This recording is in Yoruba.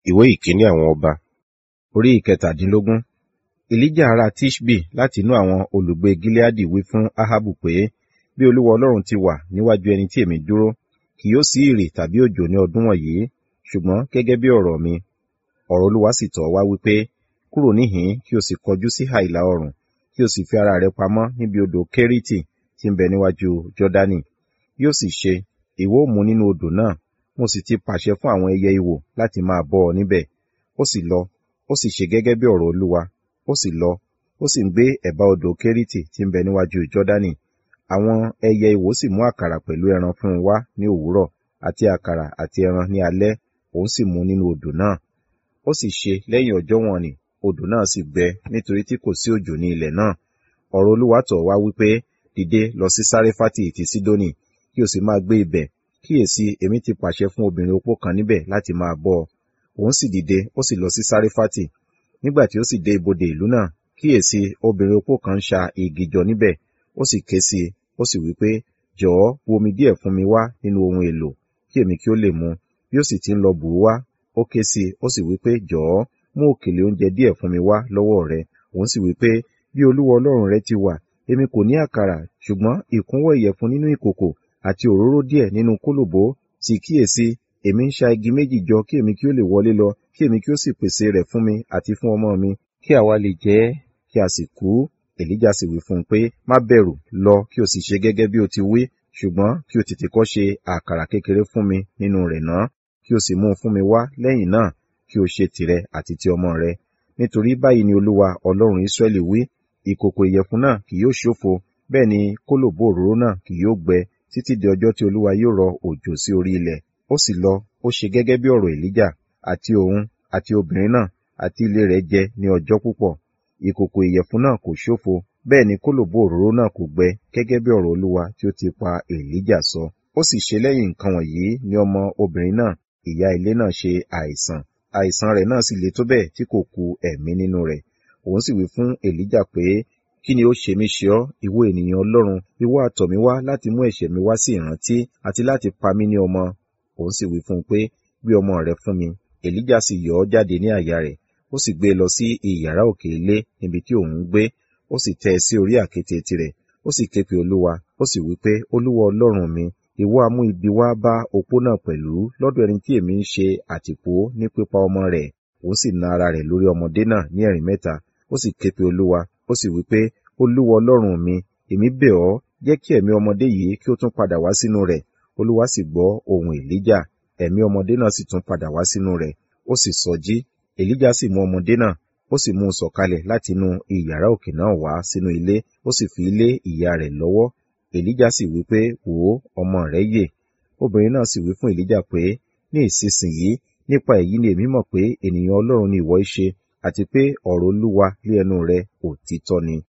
ìwé ìkíní àwọn ọba orí ìkẹtàdínlógún elijah ará tishbi láti inú àwọn olùgbé gileadi wí fún ahabu pé bí olúwa ọlọ́run ti wà níwájú ẹni tí èmi dúró kì yóò sí ìrì tàbí òjò ní ọdún wọ̀nyí ṣùgbọ́n gẹ́gẹ́ bí ọ̀rọ̀ mi ọ̀rọ̀ olúwa sì tọ̀ wá wípé kúrò níhìn kí o sì kọjú sí ìhà ìlà oòrùn kí o sì fi ara rẹ pamọ́ níbi odò kérítì tí ń bẹ níwájú jọ́dánì yóò sì ṣe ìwọ ó mu nínú odò náà mo sì ti pàṣẹ fún àwọn ẹyẹ ìwò láti máa bọ́ ọ níbẹ̀ ó sì lọ ó sì ṣe gẹ́gẹ́ bí ọ̀rọ̀ olúwa ó sì lọ ó sì ń gbé ẹ̀bá odò kérítì tí ń bẹ níwájú jọ́dánì àwọn ẹyẹ ìwò sì mú àkàrà pẹ̀lú ẹran fún un wá ní òwúrọ̀ àti àkàrà àti ẹran ní alẹ́ òun sì mu nínú odò náà ó sì ṣe lẹ́yìn ọjọ́ wọn ni odò náà sì gbẹ nítorí tí kò sí òjò ní ilẹ̀ náà ọ̀rọ̀ olúwa tọ̀ wá wípé dìde lọ sí sáréfátì ti sídónì kí o sì máa gbé ibẹ̀ kíyèsí èmi ti pàṣẹ fún obìnrin opó kan níbẹ̀ láti máa bọ́ ọ òun sì dìde ó sì lọ sí sáréfátì nígbà tí ó sì dé ibodè ìlú náà kíyèsí obìnrin opó kan ń ṣa igi jọ níbẹ̀ ó sì ké sí i ó sì wí pé jọ̀ọ́ bu omi díẹ̀ fún mi wá nínú ohun èlò kí èmi kí ó lè mu bí ó sì ti ń lọ bù ú wá ó ké sí i ó sì wí pé jọ̀ọ́ mú òkèlè oúnjẹ díẹ̀ fún mi wá lọ́wọ́ rẹ òun sì wí pé bí olúwa ọlọ́run rẹ ti wà èmi kò ní àkàrà ṣùgbọ́n ìkúnwọ́ ìyẹ̀fun nínú ìkòkò àti òróró díẹ̀ nínú kólòbó sì kíyèsí èmi ń ṣa igi méjì jọ kí èmi kí ó lè wọlé lọ kí èmi kí ó sì pèsè rẹ̀ fún mi àti fún ọmọ mi kí àwa lè jẹ ẹ́ kí a sì kú èlíjà sì wí fún un pé má bẹ̀rù lọ kí o sì ṣe gẹ́gẹ́ bí o ti wí ṣùgbọ́n kí o tètè kọ́ ṣe àkàrà kékeré fún mi nínú rẹ̀ náà kí o sì mú un fún mi wá lẹ́yìn náà kí o ṣe tìrẹ àti ti ọmọ rẹ nítorí báyìí ni olúwa ọlọ́run israẹli wí ìkòkò ìyẹ̀fun náà kì yóò ṣófo bẹ́ẹ̀ ni kólòbó òróró náà kì yóò gbẹ títí di ọjọ́ tí olúwa yóò rọ òjò sí orí ilẹ̀ ó sì lọ ó ṣe gẹ́gẹ́ bí ọ̀rọ̀ èlíjà àti òun àti obìnrin náà àti ilé rẹ̀ jẹ ní ọjọ́ púpọ̀ ìkòkò ìyẹ̀fun náà kò ṣófo bẹ́ẹ̀ ni kólòbó òróró náà kò gbẹ gẹ́gẹ́ bí ọ̀rọ̀ olúwa tí ó ti pa èlíjà sọ ó sì ṣe lẹ́yìn nǹkan wọ̀nyí ní ọmọ obìnrin náà ìyá ilé náà ṣe àìsàn àìsàn rẹ̀ náà sì le tó bẹ́ẹ̀ tí kò ku ẹ̀mí nínú rẹ̀ òun sì wí fún èlíjà pé kí ni ó ṣe mí ṣe ọ́ ìwọ ènìyàn ọlọ́run ìwọ àtọ̀ mi wá láti mú ẹ̀ṣẹ̀ mi wá sí ìrántí àti láti pa mí ní ọmọ òun sì wí fún un pé gbé ọmọ rẹ fún mi èlíjà sì yọ ọ́ jáde ní àyà rẹ̀ ó sì gbé e lọ sí ìyàrá òkè ilé níbi tí òun ń gbé ó sì tẹ́ ẹ sí orí àkéte tirẹ̀ ó sì ké pe olúwa ó sì wí pé olúwa ọlọ́run mi ìwọ amú ibi wá bá opó náà pẹ̀lú lọ́dọ̀ ẹni tí èmi ń ṣe àtìpó ní pípa ọmọ rẹ̀ òun sì na ara rẹ̀ lórí ọmọdé náà ní ẹ̀rín mẹ́ta ó sì ké pe olúwa ó sì wí pé olúwa ọlọ́run mi èmi bẹ̀ ọ́ jẹ́ kí ẹ̀mí ọmọdé yìí kí ó tún padà wá sínú rẹ̀ olúwa sì gbọ́ ohùn èlíjà ẹ̀mí ọmọdé náà sì tún padà wá sínú rẹ̀ ó sì sọjí èlíjà sì mú ọmọdé náà ó sì mú un sọ̀kalẹ̀ láti inú ìyàrá òkè náà wá sínú ilé ó sì fi lé ìyá rẹ̀ lọ́wọ́ èlíjà sì wí pé wò ó ọmọ rẹ̀ yè obìnrin náà sì wí fún èlíjà pé ní ìsinsìnyí nípa èyí ni èmi mọ̀ pé ènìyàn ọlọ́run ni ìwọ í ṣe àti pé ọ̀rọ̀ olúwa lé ẹnu rẹ̀ òtítọ́ ni